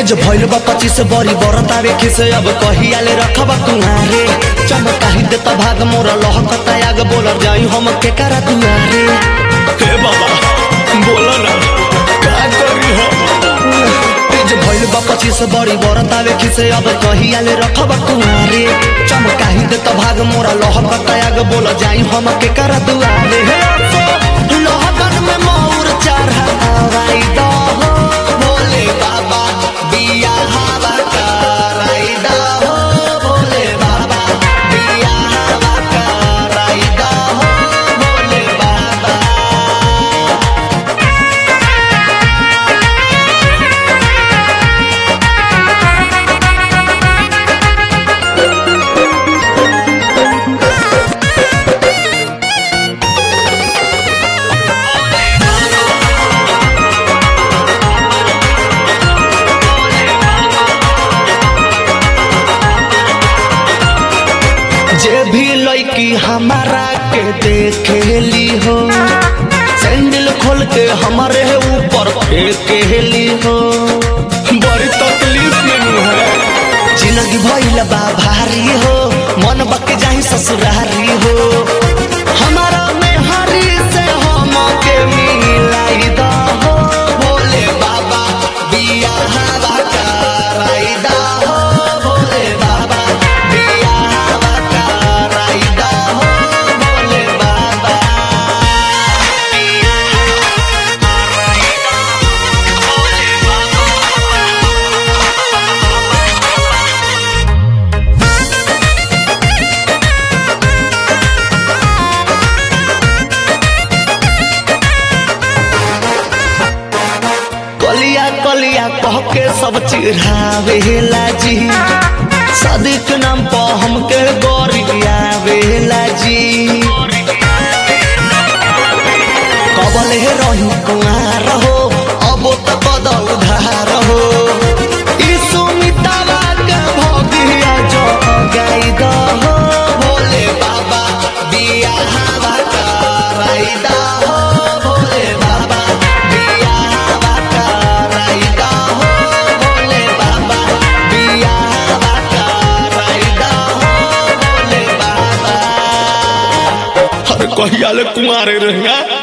एज भइल बा पच्चीस बरी बरतावे खिसे अब कहियाले रखब कुहारे चमकाही देता भाग मोरा लहकता आग बोलर जाई हम के करा दुआरे हे बाबा बोला ना का करी हम एज भइल बा पच्चीस बरी बरतावे खिसे अब कहियाले रखब कुहारे चमकाही देता भाग मोरा लहकता आग बोलर जाई हम के करा दुआरे हे अफो लहकन में मोर चढ़ावाई दो हो भोले बाबा बिया हवा कराई दो हो भोले बाबा बिया हवा कराई दो हो भोले बाबा जे भी लड़की हमारा के देखेली हो सैंडल खोल के हमारे ऊपर फेंकेली हो बड़ी तकलीफ में है जिंदगी भइल बा भारी हो मन बक जाही ससुरारी हो हमारा में हरी से हम के मिलाई दा हो भोले बाबा बिया हवा कराई दा हो भोले बाबा बिया हवा कराई दा हो भोले बाबा बिया हवा कराई दा भोले कलिया कलिया कह के सब चिढ़ावेला जी सदिक नाम पर हमके गोरियावेला जी कबल हे रही कुआर हो अब त बदल धार हो ई सुमितावा के भगिया जो गाई द हो भोले बाबा बिया हवा कराई द हो भोले बाबा बिया हवा कराई द हो भोले बाबा बिया हवा कराई द हो भोले बाबा अरे कहिया ले कुमारे रहेगा